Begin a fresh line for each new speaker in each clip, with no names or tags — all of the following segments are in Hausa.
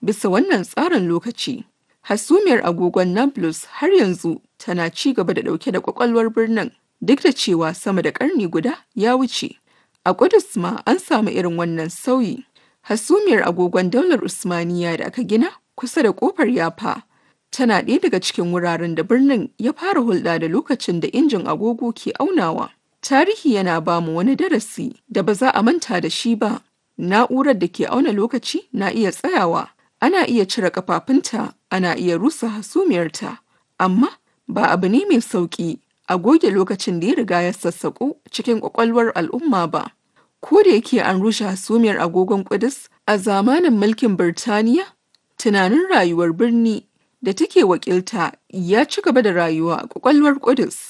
bisa wannan tsarin lokaci. Hasumiyar agogon Nablus har yanzu tana ci gaba da ɗauke da ƙwaƙwalwar birnin duk da cewa sama da ƙarni guda ya wuce. A Ƙudus ma an samu irin wannan sauyi. Hasumiyar agogon daular Usmaniya da aka gina kusa da ƙofar Yafa tana ɗaya daga cikin wuraren da birnin ya fara hulɗa da lokacin da injin agogo ke aunawa. Tarihi yana ba mu wani darasi da ba za a manta da shi ba. Na'urar da ke auna lokaci na iya tsayawa, ana iya cire kafafunta, ana iya rusa hasumiyarta, amma ba abu ne mai sauƙi a goge lokacin da ya riga ya sassaƙo cikin ƙwaƙwalwar al'umma ba. Ko da yake an rushe hasumiyar agogon Ƙudus a zamanin mulkin Birtaniya, tunanin rayuwar birni da take wakilta ya ci gaba da rayuwa a ƙwaƙwalwar Ƙudus.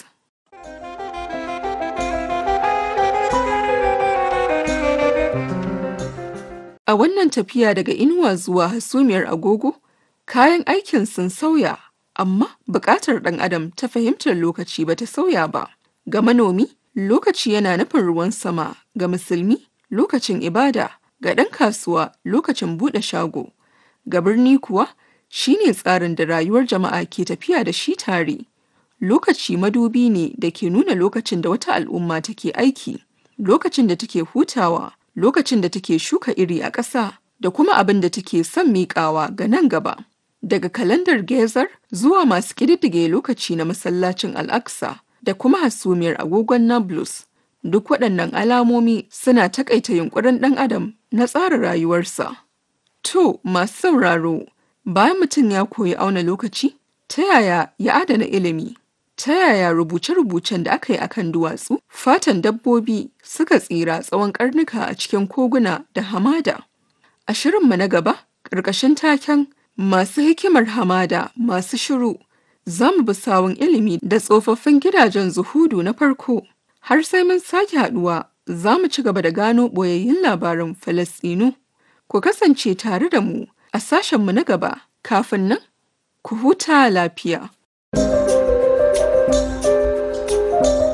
A wannan tafiya daga inuwa zuwa hasumiyar agogo, kayan aikin sun sauya, amma buƙatar ɗan adam ta fahimtar lokaci ba ta sauya ba. Ga manomi, lokaci yana nufin ruwan sama, ga musulmi, lokacin ibada, ga ɗan kasuwa, lokacin buɗe shago. Ga birni kuwa, shi ne tsarin da rayuwar jama'a ke tafiya da shi tare. Lokaci madubi ne da ke nuna lokacin da wata al'umma take aiki, lokacin da take hutawa, lokacin da take shuka iri a ƙasa da kuma abin da take son miƙawa ga nan gaba. Daga kalandar Gezar zuwa masu ƙididdige lokaci na masallacin Al-Aqsa da kuma hasumiyar agogon Nablus, duk waɗannan alamomi suna taƙaita yunƙurin ɗan adam na tsara rayuwarsa. To, masu sauraro, bayan mutum ya koyi auna lokaci, ta yaya ya adana ilimi? Ta yaya rubuce-rubucen da aka yi akan duwatsu, fatan dabbobi suka tsira tsawon karnuka a cikin koguna da hamada? A shirinmu na gaba, ƙarƙashin taken masu hikimar hamada masu shiru, za mu bi sawun ilimi da tsofaffin gidajen zuhudu na farko. Har sai mun sake haɗuwa, za mu ci gaba da gano ɓoyayyun labarin Falasɗinu. Ku kasance tare da mu a sashenmu na gaba, kafin nan, ku huta lafiya.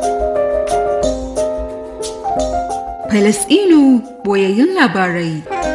Falasɗinu boyayyun labarai.